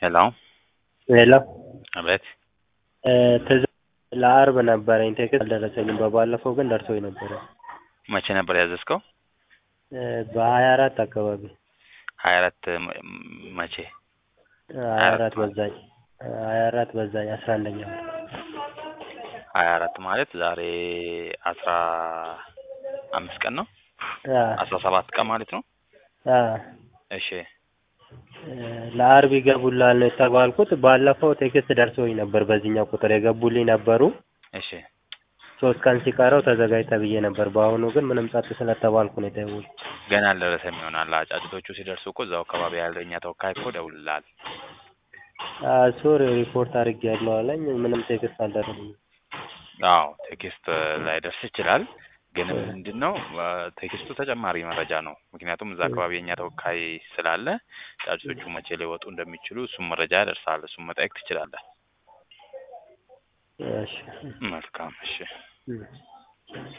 ሄሎ ሄሎ አቤት ትዝ ለአርብ ነበረኝ ቴክስት አልደረሰኝም። በባለፈው ግን ደርሶኝ ነበረ። መቼ ነበር ያዘዝከው? በሀያ አራት አካባቢ ሀያ አራት መቼ? ሀያ አራት በዛኝ ሀያ አራት በዛኝ አስራ አንደኛ ወር ሀያ አራት ማለት ዛሬ አስራ አምስት ቀን ነው። አስራ ሰባት ቀን ማለት ነው። እሺ ለአርብ ይገቡላል ነው የተባልኩት። ባለፈው ቴክስት ደርሶኝ ነበር በዚህኛው ቁጥር የገቡልኝ ነበሩ። እሺ ሶስት ቀን ሲቀረው ተዘጋጅ ተብዬ ነበር። በአሁኑ ግን ምንም ጸጥ ስለተባልኩ ነው የደወልኩት። ገና አልደረሰም ይሆናል። አጫጭቶቹ ሲደርሱ እኮ እዛው አካባቢ ያለው የእኛ ተወካይ እኮ ደውልልሃል። ሶሪ ሪፖርት አድርጌያለሁ አለኝ። ምንም ቴክስት አልደረሰኝም። አዎ ቴክስት ላይደርስ ይችላል። ግን ምንድን ነው ቴክስቱ ተጨማሪ መረጃ ነው። ምክንያቱም እዛ አካባቢ የእኛ ተወካይ ስላለ ጫጩቶቹ መቼ ሊወጡ እንደሚችሉ እሱም መረጃ ያደርሳል። እሱም መጠየቅ ትችላለህ። እሺ መልካም እሺ